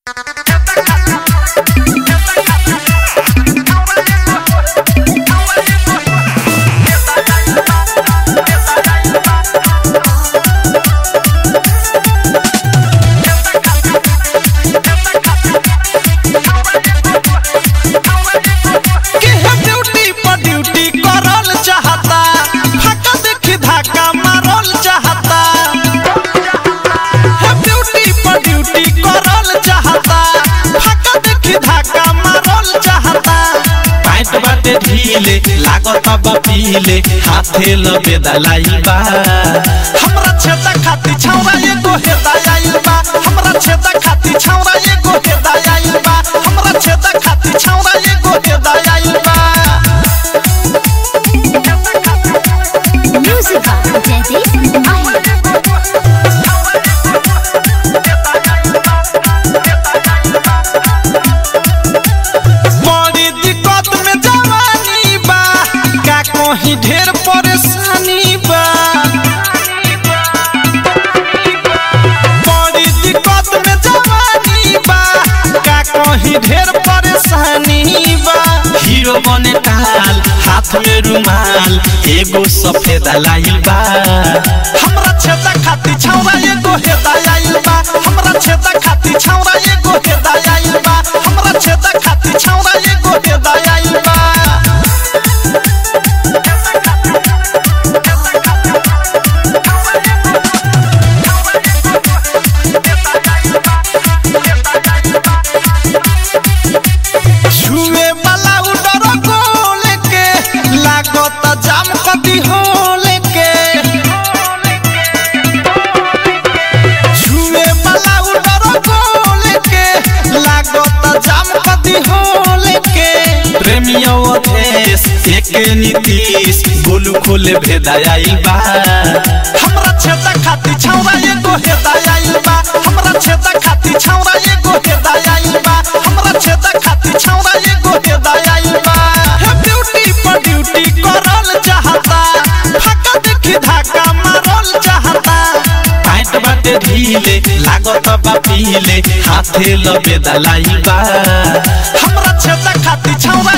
ढीले लागत बा पीले हाथे लबे दलाई बा हमरा छेदा खाती छौरा एगो हेदाय आइल बा हमरा छेदा खाती छौरा एगो हेदाय आइल बा हमरा छेदा खाती छौरा एगो हेदाय आइल बा Music by Jaideep Mahir. बड़ी दिक्कत में जवानी बा का कहीं ढेर परेशानी बा बड़ी दिक्कत में जवानी बा का कहीं ढेर परेशानी बा हीरो बने टाल हाथ में रुमाल एगो सफेद लाइल बा हमरा छेदा खाती छौरा एगो हेदाय आइल बा हमरा छेदा खाती छौरा एगो हेदाय आइल बा हमरा छेदा खाती छौरा एगो हेदाय आइल बा छुए वाला उडर गोल के लागत जाम कदी होल के छुए वाला उडर गोल के लागत जाम कदी होल के प्रेमियों अधेश एक नीतीश गोलू खोले भेदाय आइल बा हमरा छेदा खाती छौरा एगो हेदाय आइल बा हमरा छेदा खाती छौरा एगो हेदाय आइल बा हमरा छेदा खाती छौरा एगो हेदाय आइल बा हे ब्यूटी पर ड्यूटी करल चाहता फाका देखी धाका मारल चाहता पैंट बाटे ढीले लागत बा पीले हाथे लबे दलाई बा हमरा छेदा खाती छौरा